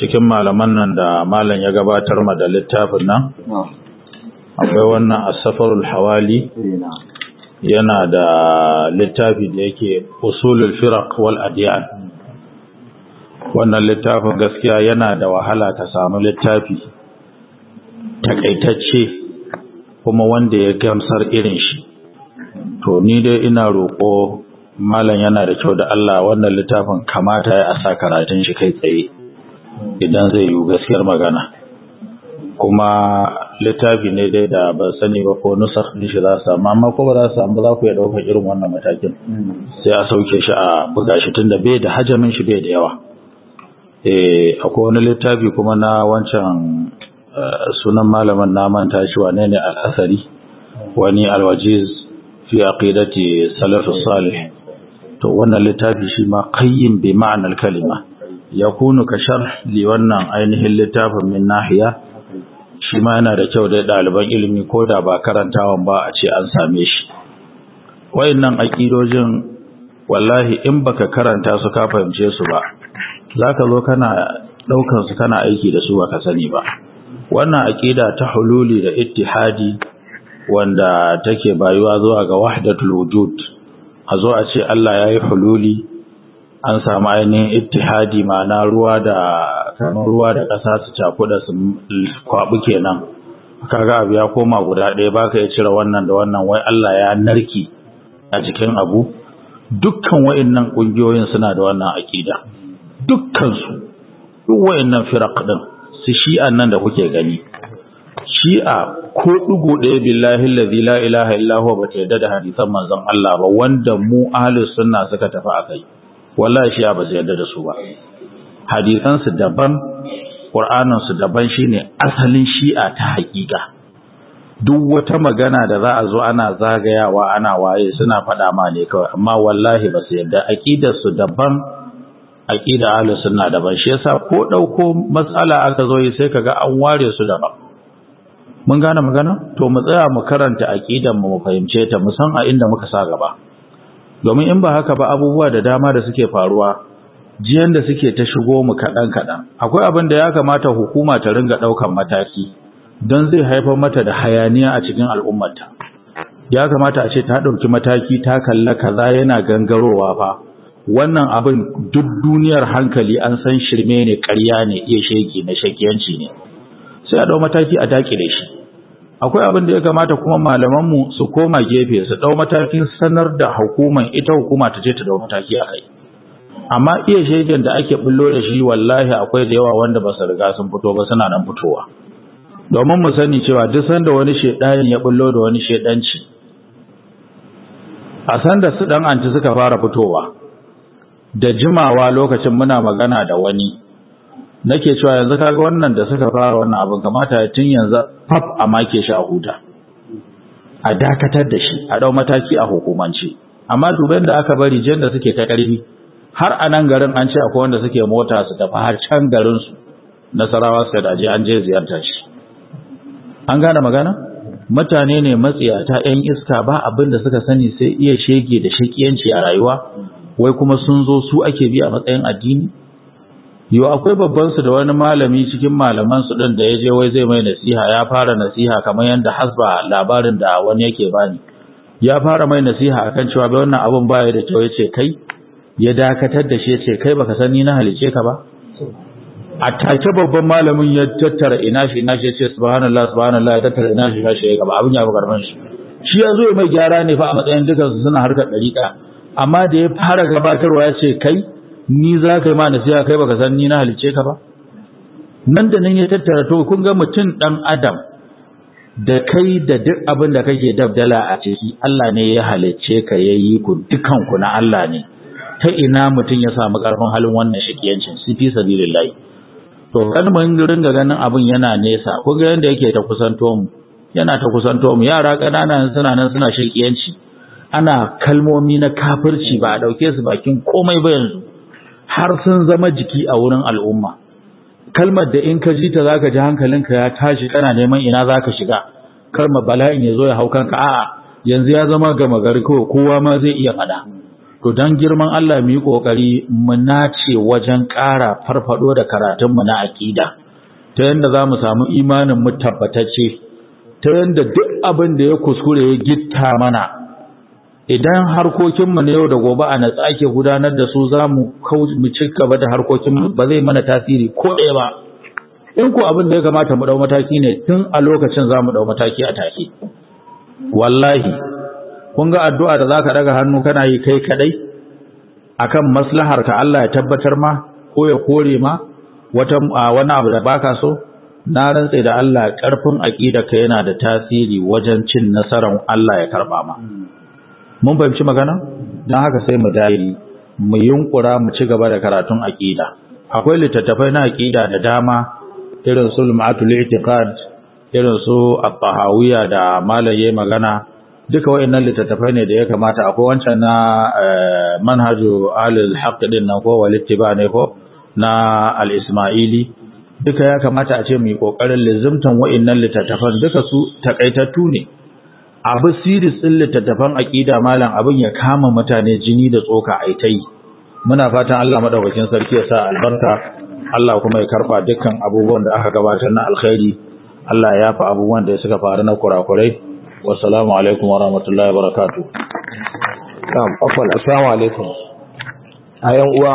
cikin malaman nan da malam ya gabatar ma da littafin nan akwai wannan asafarul hawali yana da littafi da yake usulul firaq wal adiyan wannan littafin gaskiya yana da wahala ta samu littafi takaitacce kuma wanda ya gamsar irin shi to ni dai ina roƙo malam yana da kyau da Allah wannan littafin kamata ya asa karatun shi kai tsaye idan zai yi gaskiyar magana kuma littafi ne dai da ban sani ba ko nusar din shi za su samu amma ko ba za su samu za ku iya ɗaukar irin wannan matakin sai a sauke shi a buga shi tunda bai da hajamin shi bai da yawa eh akwai wani littafi kuma na wancan sunan malamin na manta shi wane ne al-asari wani al-wajiz fi aqidati salaf salih to wannan littafi shi ma qayyin bi ma'anar kalima yakunu ka sharh li wannan ainihin littafin min nahiya shi ma yana da kyau da ɗaliban ilimi ko da ba karantawan ba a ce an same shi wayannan aqidojin wallahi in baka karanta su ka fahimce su ba zaka zo kana daukan su kana aiki da su baka sani ba wannan aqida ta hululi da ittihadi wanda take bayuwa zuwa ga wahdatul wujud a zo a ce Allah yayi hululi an samu ainihin ittihadi ma'ana ruwa da kamar ruwa da ƙasa su cakuɗa su kwaɓu kenan kaga abu ya koma guda ɗaya baka ya cire wannan da wannan wai Allah ya narki a cikin abu dukkan wa'annan ƙungiyoyin suna da wannan aƙida dukkan su duk wa'annan firaq din su shi'an nan da kuke gani shi'a ko ɗigo ɗaya billahi allazi la ilaha illa huwa bata yadda da hadisan manzon Allah ba wanda mu ahlus sunna suka tafi akai wallahi shi'a ba su yadda da su ba hadisansu daban ƙur'aninsu daban shine asalin shi'a ta haƙiƙa duk wata magana da za a zo ana zagayawa ana waye suna faɗa ma ne kawai amma wallahi ba su yadda aƙidarsu daban aƙida ahlus sunna daban shi yasa ko ɗauko matsala aka zo yi sai kaga an ware su daban mun gane magana to mu tsaya mu karanta aƙidan mu mu fahimce ta mu san a inda muka sa gaba domin in ba haka ba abubuwa da dama da suke faruwa jiyan da suke ta shigo mu kaɗan kaɗan akwai abin da ya kamata hukuma ta ringa ɗaukan mataki don zai haifar mata da hayaniya a cikin al'ummarta ya kamata a ce ta ɗauki mataki ta kalla kaza yana gangarowa fa wannan abin duk duniyar hankali an san shirme ne ƙarya ne iya shege na shakiyanci ne sai a ɗau mataki a dakile shi akwai abin da ya kamata kuma malamanmu su koma gefe su ɗau matakin sanar da hukuman ita hukuma ta je ta ɗau mataki a kai amma iya shegen da ake bullo da shi wallahi akwai da yawa wanda ba su riga sun fito ba suna nan fitowa domin mu sani cewa duk sanda wani shedani ya bullo da wani shedanci a sanda su dan anti suka fara fitowa da jimawa lokacin muna magana da wani nake cewa yanzu kaga wannan da suka fara wannan abin kamata ya tun yanzu faf a make shi a huta a dakatar da shi a dau mataki a hukumance amma duban da aka bari jin da suke ta karfi har a nan garin an ce akwai wanda suke mota su tafi har can garin su nasarawa su da je an je ziyartar shi an gane magana mutane ne matsiyata yan iska ba abin da suka sani sai iya shege da shakiyanci a rayuwa wai kuma sun zo su ake bi a matsayin addini yau akwai babban su da wani malami cikin malaman su din da ya je wai zai mai nasiha ya fara nasiha kamar yadda hasba labarin da wani yake bani ya fara mai nasiha akan cewa bai wannan abun baya da kyau yace kai ya dakatar da shi yace kai baka san ni na halice ka ba a take babban malamin ya tattara ina shi ina shi yace subhanallah subhanallah ya tattara ina shi ina shi ya gaba abin ya bugar man shi shi ya zo mai gyara ne fa a matsayin dukan su suna harkar dariƙa amma da ya fara gabatarwa ya ce kai ni za ka yi ma nasiha kai baka san ni na halice ka ba nan da nan ya tattara to kun ga mutum dan adam da kai da duk abin da kake dabdala a ciki Allah ne ya halicce ka yayi ku dukan ku na Allah ne ta ina mutum ya samu karfin halin wannan shakiyancin su fi sabilillahi to kan mun ringa ganin abin yana nesa ko ga yanda yake ta kusanto mu yana ta kusanto mu yara kanana suna nan suna shakiyanci ana kalmomi na kafirci ba a dauke su bakin komai ba yanzu har sun zama jiki a wurin al'umma kalmar da in ka ji ta zaka ji hankalinka ya tashi kana neman ina zaka shiga kalmar bala'in ya zo ya hau kanka a'a yanzu ya zama gama gari kawai kowa ma zai iya fada to don girman Allah mu yi ƙoƙari mu nace wajen ƙara farfado da karatunmu na aƙida ta yadda za mu samu imanin mu tabbatacce ta yadda duk abin da ya kuskure ya gitta mana idan harkokinmu na yau da gobe a natsa ake gudanar da su za mu ci gaba da harkokinmu ba zai mana tasiri ko ɗaya ba in ko abin da ya kamata mu ɗau mataki ne tun a lokacin za mu ɗau mataki a take wallahi kun ga addu'a da zaka daga hannu kana yi kai kadai akan maslahar ka Allah ya tabbatar ma ko ya kore ma wata wani abu da baka so na rantse da Allah karfin ka yana da tasiri wajen cin nasarar Allah ya karba ma mun fahimci magana dan haka sai mu dai mu yunkura mu ci gaba da karatun aqida akwai littattafai na aqida da dama irin su lumatul i'tiqad irin su at-tahawiyya da malaye magana duka wayannan littattafai ne da ya kamata akwai wancan na manhaju alil haqq din nan ko walittiba ne ko na al-ismaili duka ya kamata a ce mu yi kokarin lizimtan wayannan littattafan duka su takaitattu ne abu siris din littattafan aqida malam abin ya kama mutane jini da tsoka ai tai muna fatan Allah madaukakin sarki ya sa albarka Allah kuma ya karba dukkan abubuwan da aka gabatar na alkhairi Allah ya yafa abubuwan da suka faru na kurakurai wassalamu alaikum wa rahmatullahi wa barakatuh Na'am, afwan, assalamu alaikum. Ayan uwa